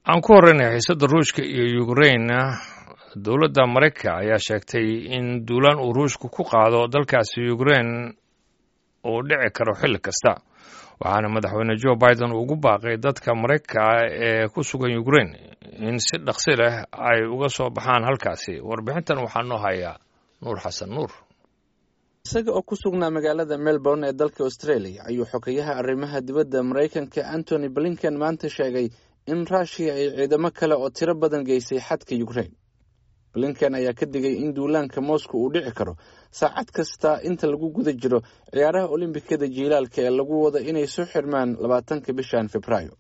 aan ku horreynay xiisadda ruushka iyo ukrain dowladda maraykanka ayaa sheegtay in duulaan uu ruushku ku qaado dalkaasi ukrain uu dhici karo xilli kasta waxaana madaxweyne joe biden ugu baaqay dadka maraykanka ee ku sugan ukrain in si dhaqsi leh ay uga soo baxaan halkaasi warbixintan waxaa noo hayaa nuur xasan nuur isaga oo ku sugnaa magaalada melbourne ee dalka australia ayuu xogeyaha arrimaha dibadda maraykanka antony blinken maanta sheegay in ruushiya ay ciidamo kale oo tiro badan geysay xadka ukrain blinken ayaa ka digay in duulaanka moscow uu dhici karo saacad kasta inta lagu guda jiro ciyaaraha olimbikada jiilaalka ee lagu wado inay soo xirmaan labaatanka bishan februaayo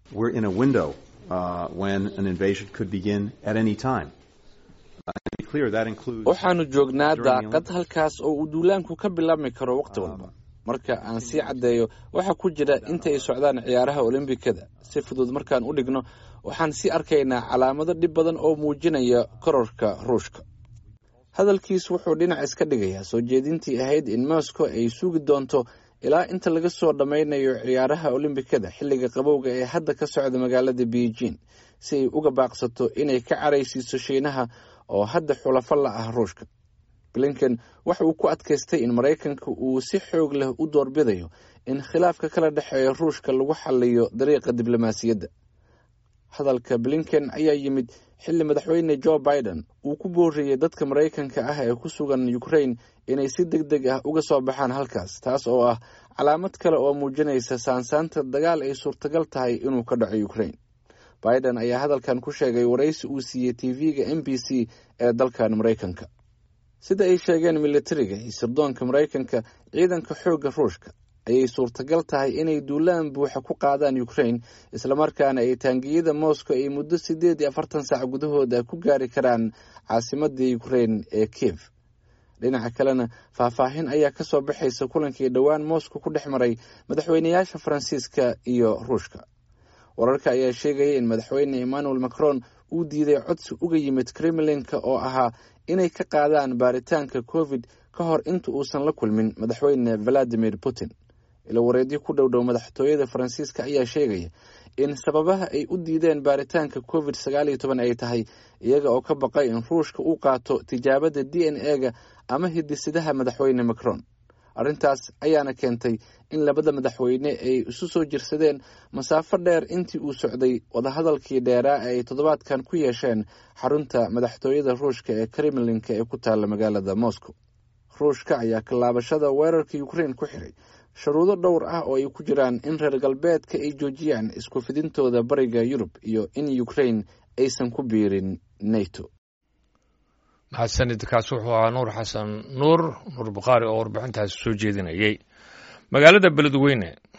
waxaanu joognaa daaqad halkaas oo uu duulaanku ka bilaabmi karo wakhti walba marka aan sii caddeeyo waxaa ku jira inta ay socdaan ciyaaraha olimbikada si fudud markaan u dhigno waxaan sii arkaynaa calaamado dhib badan oo muujinaya kororka ruushka hadalkiis wuxuu dhinac iska dhigayaa soo jeedintii ahayd in moscow ay sugi doonto ilaa inta laga soo dhammaynayo ciyaaraha olimbikada xilliga qabowga ee hadda ka socda magaalada beijing si ay uga baaqsato inay ka caraysiiso shiinaha oo hadda xulafo la ah ruushka blinken waxa uu ku adkaystay in maraykanka uu si xoog leh u doorbidayo in khilaafka kala dhexeeya ruushka lagu xaliyo dariiqa diblomaasiyadda hadalka blinken ayaa yimid xilli madaxweyne joe biden uu ku booriyey dadka maraykanka ah ee ku sugan ukrain inay si deg deg ah uga soo baxaan halkaas taas oo ah calaamad kale oo muujinaysa saansaanta dagaal ay suurtagal tahay inuu ka dhaco ukrain biden ayaa hadalkan ku sheegay waraysi uu siiyey tv-ga m b c ee dalkan maraykanka sida ay sheegeen militariga iyo sirdoonka maraykanka ciidanka xoogga ruushka ayay suurtagal tahay inay duulaan buuxa ku qaadaan ukrain islamarkaana ay taangiyada moscow ay muddo siddeed iyo afartan saac gudahooda ku gaari karaan caasimadda ukrain ee kiev dhinaca kalena faahfaahin ayaa ka soo baxaysa kulankii dhowaan moscow ku dhex maray madaxweynayaasha faransiiska iyo ruushka wararka ayaa sheegaya in madaxweyne emmanuel macron uu diiday codsi uga yimid kremlinka oo ahaa inay ka qaadaan baaritaanka covid ka hor inta uusan la kulmin madaxweyne valadimir putin ilo wareedyo ku dhowdhow madaxtooyada faransiiska ayaa sheegaya in sababaha ay u diideen baaritaanka covid sagaal iyo toban ay tahay iyaga oo ka baqay in ruushka uu qaato tijaabada d n e-ga ama hidisidaha madaxweyne macron arrintaas ayaana keentay in labada madaxweyne ay isu soo jirsadeen masaafo dheer intii uu socday wadahadalkii dheeraa ee ay toddobaadkan ku yeesheen xarunta madaxtooyada ruushka ee kremlinka ee ku taalla magaalada moscow ruushka ayaa kallaabashada weerarka ukrain ku xiray shuruudo dhowr ah oo ay ku jiraan in reer galbeedka ay joojiyaan isku fidintooda bariga yurub iyo in ukrain aysan ku biirin nato mahadsanid kaas wuxuu ahaa nuur xasan nuur nuur bukhaari oo warbixintaasi soo jeedinayay magaalada beledweyne